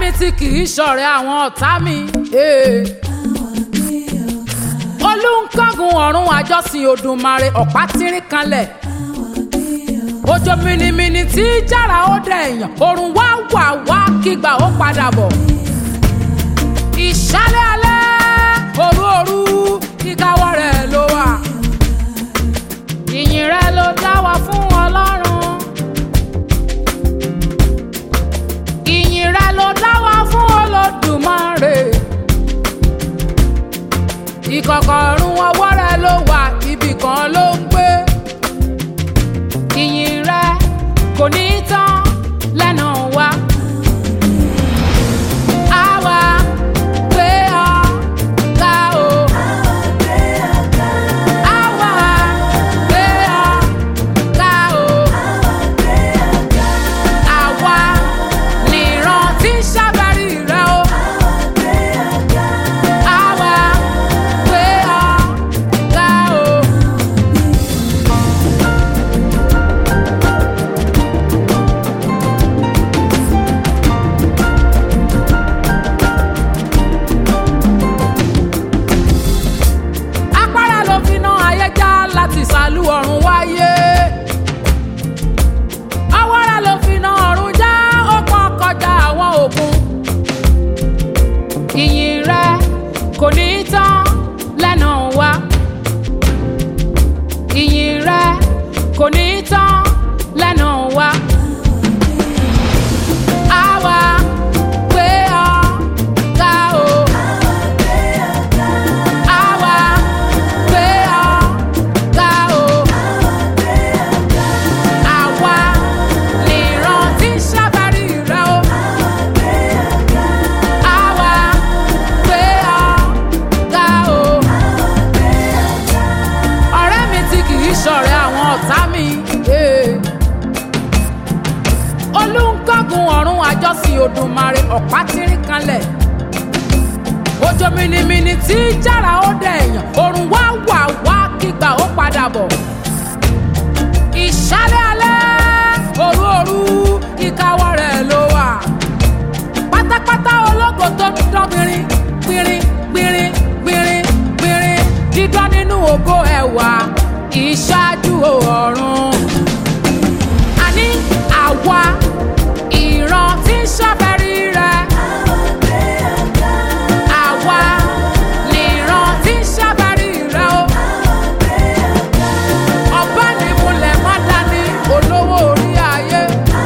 mi tí kì í ṣọ̀rẹ́ àwọn ọ̀tá mi. eh. olùkọ́gun ọ̀run àjọsìn Òdùmarè ọ̀pá tírín kanlẹ̀. òjò mìnìmìnì tí jára ó dẹ̀ èèyàn òrùn wá wà wá kígbà ó padà bọ̀. ìṣálẹ̀ alẹ́ òru òru kíkáwọ́ rẹ̀ ló wà. ìyìn rẹ̀ ló dá wa fún Ọlọ́run. ìyìn rẹ̀ ló dá wa fún Olódùmarè. ìkọ̀kọ̀ ọ̀run ọwọ́ rẹ̀ ló wà ibì kan ló ń gbé. ìyìn rẹ̀ kò ní tán lẹ́nu wa. Àwa gbé ọ ga o. Àwa gbé ọ ga o. Àwa nìran tí ń ṣàbárí rẹ o. Àwa gbé ọ ga o. apára ló fi ná ayé já láti sàlú ọ̀run wáyé. awára ló fi ná ọ̀run já ó pọ̀ kọjá àwọn òkun. ìyìn rẹ kò ní tán lẹ́nu wa. ìyìn rẹ kò ní tán lẹ́nu wa. àwa gbé ọ ga o. Àwa gbé ọ ga o. Àwa nìran tí ń ṣàbárí rẹ o. Àwa gbé ọ ga o. Ọ̀rẹ́ mi tí kì í ṣọ̀rẹ́ àwọn ọ̀tá mi. eh. Olùkọ́gun ọ̀run àjọsìn Òdùmarè ọ̀pá tírín kanlẹ̀ òjò mìnìmìnì tí jára ó dẹ̀ èèyàn òrùn wá wà wá kígbà ó padà bọ̀. ìṣálẹ̀ alẹ́ òru òru ìkáwọ́ rẹ̀ ló wà. pátápátá ológo tó dán gbìnrín gbìnrín gbìnrín gbìnrín gbìnrín dídán nínú ògo ẹ̀wà ìṣáájú ọ̀run. àní àwa ìran tí ń ṣàfẹ́rí rẹ̀. Àwa nìran tí ń ṣàbárí rẹ o. Ọba ní múlẹ̀ má dání olówó orí ayé.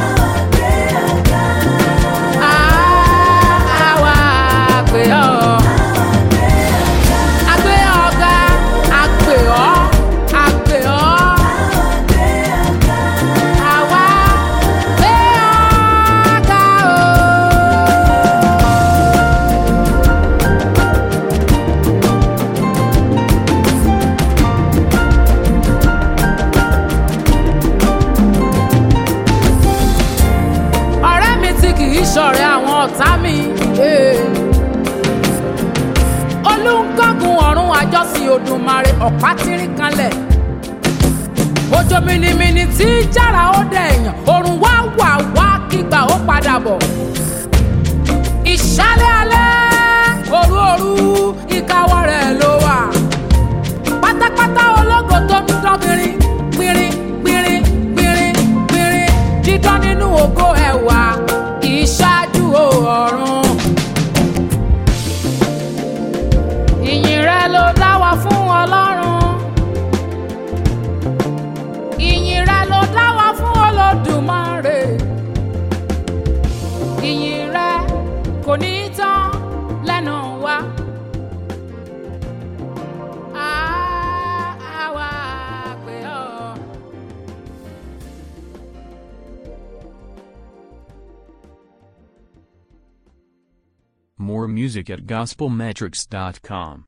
Àwa àgbè ọ́. Àgbè ọ̀gá, àgbè ọ́, àgbè ọ́. Àwa gbé ọ̀gá o. ọ̀rẹ́ mi tí kì í ṣọ̀rẹ́ àwọn ọ̀tá mi. eh. olùkọ́gun ọ̀run àjọsìn Òdùmarè ọ̀pá tírín kanlẹ̀. òjò mìnìmìnì tí jára ó dẹ̀ èèyàn òrùn wá wà wá kígbà ó padà bọ̀. ìṣálẹ̀ alẹ́ òru òru ìkáwọ́ rẹ̀ ló wà. pátápátá ológo tó ń dán gbìnrín gbìnrín gbìnrín gbìnrín gbìnrín dídán nínú ògo ẹ̀wà ìṣáájú ọ̀run. ìyìn rẹ ló dá wa fún Ọlọ́run. ìyìn rẹ ló dá wa fún Olódùmarè. ìyìn rẹ kò ní tán lẹ́nu wa. Àwa pè ọ́. More music at gospelmetrics.com.